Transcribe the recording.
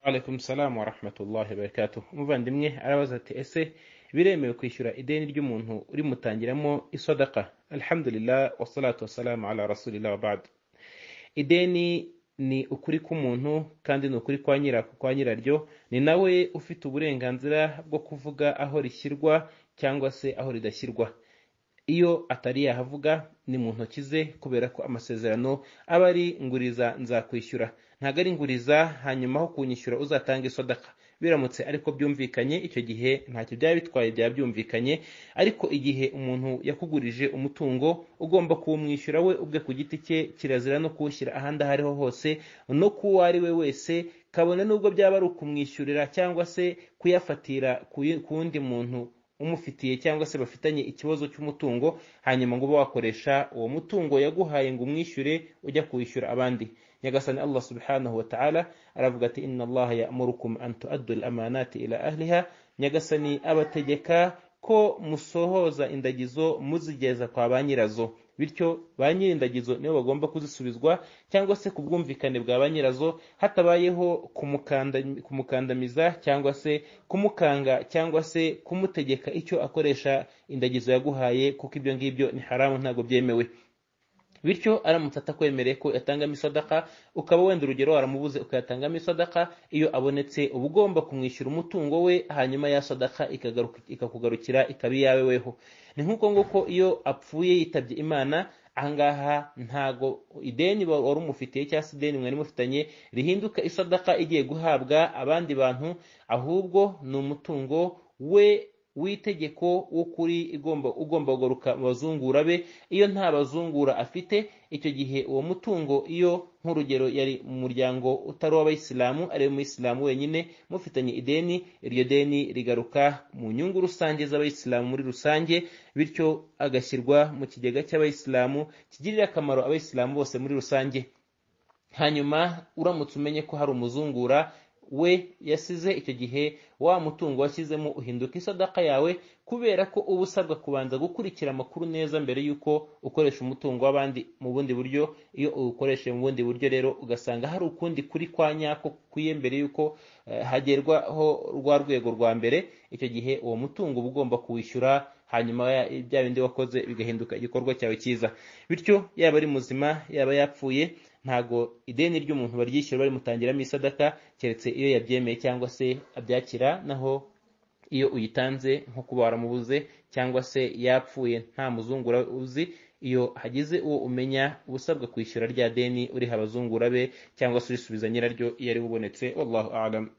Alaikum salam wa rahmatullahi wa barakatuh. Umuvandimwe arabaza ati ese biremewe kwishyura ideni ry'umuntu urimutangiramo isodaka? Alhamdulillah wassalatu wassalamu ala rasulillah wa ba'd. Ideni ni ukuri k'umuntu kandi ni ukuri kwa nyirako kwa nyiraryo, ni nawe ufite uburenganzira bwo kuvuga aho rishyirwa cyangwa se aho ridashyirwa. Iyo atari yahavuga ni mu ntoki ze kubera ko amasezerano aba ari nguriza nzakwishyura, ntabwo ari nguriza hanyuma aho kunyishyura uzatanga isodaka. biramutse ariko byumvikanye icyo gihe ntacyo byaba bitwaye byaba byumvikanye ariko igihe umuntu yakugurije umutungo ugomba kuwumwishyura we ubwe ku giti cye kirazira no kuwushyira ahandi aho ariho hose no kuwo ari we wese kabone n'ubwo byaba ari ukumwishyurira cyangwa se kuyafatira ku- ku wundi muntu umufitiye cyangwa se bafitanye ikibazo cy'umutungo hanyuma ngo ube wakoresha uwo mutungo yaguhaye ngo umwishyure ujya kuwishyura abandi nyagasani allah subhanahu wa ta'ala aravuga ati inna allaha ya'murukum an tu'addu al-amanati ila ahliha nyagasani abategeka ko musohoza indagizo muzigeza kwa ba nyirazo bityo ba nyir'indagizo nibo bagomba kuzisubizwa cyangwa se ku bwumvikane bwa ba nyirazo hatabayeho kumukanda- kumukandamiza cyangwa se kumukanga cyangwa se kumutegeka icyo akoresha indagizo yaguhaye kuko ibyo ngibyo ni haramu ntabwo byemewe bityo aramutse atakwemereye ko yatangamo isodaka ukaba wenda urugero waramubuze ukayatangamo isodaka iyo abonetse uba ugomba kumwishyura umutungo we hanyuma ya sodaka ikagaruka- ikakugarukira ikaba iyawe weho ni nk'uko nguko iyo apfuye yitabye imana ahangaha ntago ideni wa- wari umufitiye cyangwa se ideni mwari mufitanye rihinduka isodaka igiye guhabwa abandi bantu ahubwo ni umutungo we w'itegeko w'ukuri igomba ugomba kugaruka mu bazungura be iyo nta bazungura afite icyo gihe uwo mutungo iyo nk'urugero yari mu muryango utari uw'abayisilamu ari we muyisilamu wenyine mufitanye ideni iryo deni rigaruka mu nyungu rusange z'abayisilamu muri rusange bityo agashyirwa mu kigega cy'abayisilamu kigirira akamaro abayisilamu bose muri rusange hanyuma uramutse umenye ko hari umuzungura we yasize icyo gihe wa mutungo washyizemo uhinduka isodaka yawe kubera ko uba usabwa kubanza gukurikira amakuru neza mbere y'uko ukoresha umutungo w'abandi mu bundi buryo iyo uwukoresheje mu bundi buryo rero ugasanga hari ukundi kuri kwa nyako kukwiye mbere y'uko eh, hagerwaho rwa rwego rwa mbere icyo gihe uwo mutungo uba ugomba kuwishyura hanyuma ya- bya bindi wakoze bigahinduka igikorwa cyawe cyiza bityo yaba ari muzima yaba yapfuye ntago ideni ry'umuntu baryishyura barimutangiramo isadaka keretse iyo yabyemeye cyangwa se abyakira naho iyo uyitanze nko kuba waramubuze cyangwa se yapfuye nta muzungura uzi iyo hagize uwo umenya uba usabwa kwishyura rya deni uriha abazungura be cyangwa se urisubiza nyiraryo iyo ari we ubonetse wallahu alam